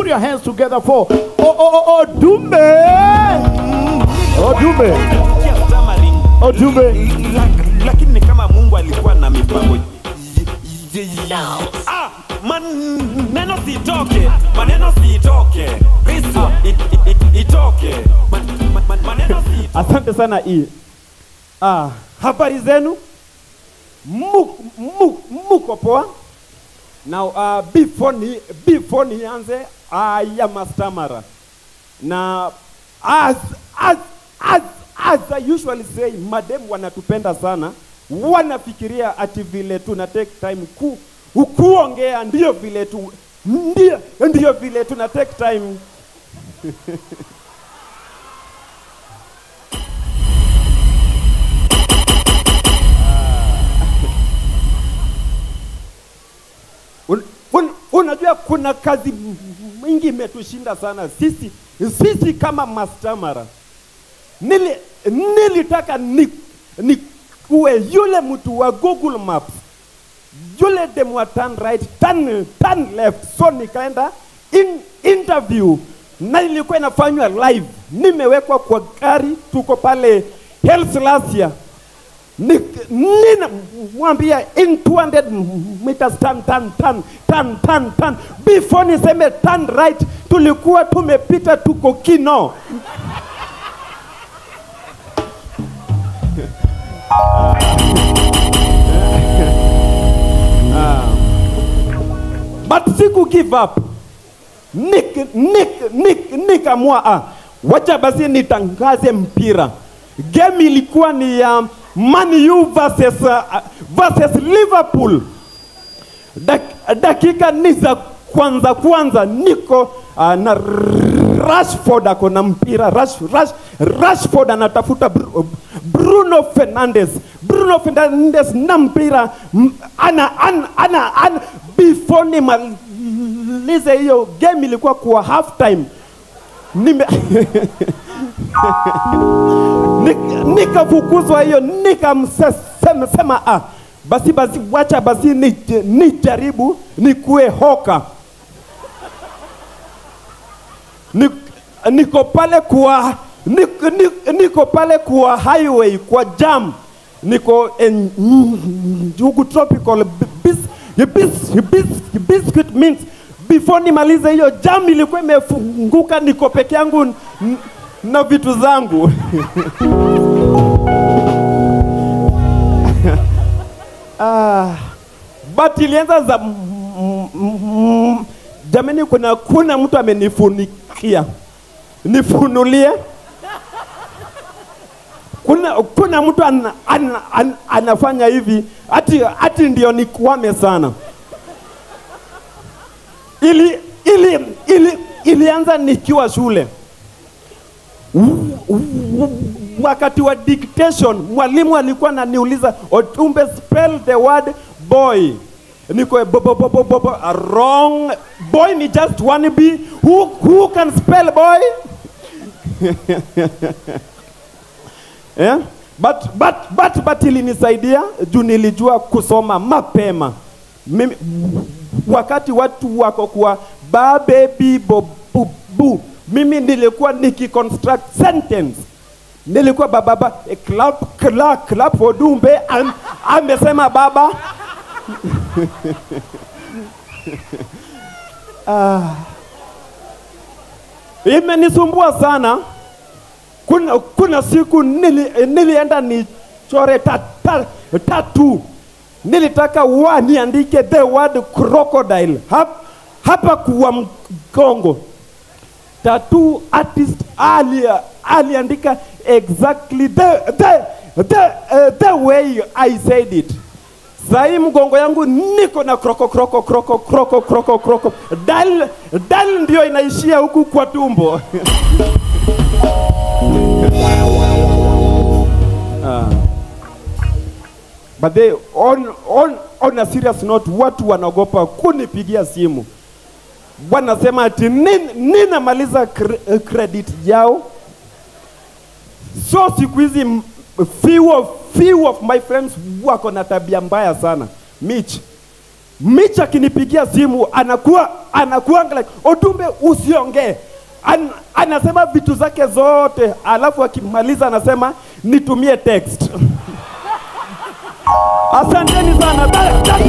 Put your hands together for oh, oh, oh, Odumbe. Odumbe. Sikia stammering. Odumbe. Lak- lakini ni kama mungu alikuwa na mipango y- y- y- Ah, maneno sitoke maneno sitoke kristo it- it- it- itoke Man- man- man- maneno sitoke Asante sana hii. Ah, habari zenu? Mu, mu, muko poa? Now uh, before ni before nianze I am a stammerer. Na as as as as I usually say madem wanatupenda sana wanafikiria ati vile tuna take time ku kuongea ndio vile tu ndio ndio vile tuna take time Un, un, unajua kuna kazi mingi imetushinda sana sisi sisi kama mastamara nili nilitaka ni, ni kuwe yule mtu wa Google Maps yule dem wa turn right turn, turn left so nikaenda in, interview na ilikuwa inafanywa live nimewekwa kwa gari tuko pale Helslasia ninamwambia in 200 meters turn, turn, turn, turn, turn, turn. Before niseme turn right, tulikuwa tumepita tuko kino. But siku give up. Nik, nik, nik, nikamua ah, wacha basi nitangaze mpira. Game ilikuwa ni ya Man U versus, uh, versus Liverpool. Dak, dakika ni za kwanza kwanza niko uh, na Rashford ako na mpira Rash, Rash, Rashford anatafuta Bru, Bruno Fernandes Bruno Fernandes na mpira m- ana, ana, ana, ana before nimalize hiyo game ilikuwa kwa half time nime Nik- nikafukuzwa hiyo nikamsema sema ah, basi basi wacha basi ni- nijaribu nikuwe hoka Ni- niko pale kwa niko, niko, niko pale kwa highway kwa jam niko en, njugu tropical bis, bis, bis, biscuit mints before nimalize hiyo jam ilikuwa imefunguka niko peke yangu n- na vitu zangu ah, but ilianza za mm, mm, mm, jamani kuna kuna mtu amenifunikia nifunulie kuna kuna mtu an, an, an, anafanya hivi ati ati ndio nikwame sana ili ili ili ilianza nikiwa shule wakati wa dictation mwalimu alikuwa ananiuliza otumbe spell the word boy niko bo, bo, bo, bo, bo, bo, wrong boy ni just one b who, who can spell boy yeah? but, but, but, but ilinisaidia juu nilijua kusoma mapema Mimi, wakati watu wako kwa ba baby bo, bu, bu. mimi nilikuwa nikiconstruct sentence nilikuwa bababa eh, clap clap clap for dumbe am, amesema baba ah. imenisumbua sana kuna, kuna siku nili, nilienda nichore ta, ta, tatu nilitaka wa niandike the word crocodile hap, hapa kuwa mgongo tattoo artist ali aliandika exactly the, the, the, uh, the way I said it. Sahi mgongo yangu niko na kroko kroko kroko kroko kroko kroko dal dal ndio inaishia huku kwa tumbo. Ah. But they, on, on, on a serious note, watu wanaogopa kunipigia simu wanasema ati nin, ninamaliza cre- credit yao so siku hizi m- few of, few of my friends wako na tabia mbaya sana Mitch Mitch akinipigia simu anakuwa anakuwa like Odumbe, usiongee. An, anasema vitu zake zote, alafu akimaliza anasema nitumie text. Asanteni sana. That, that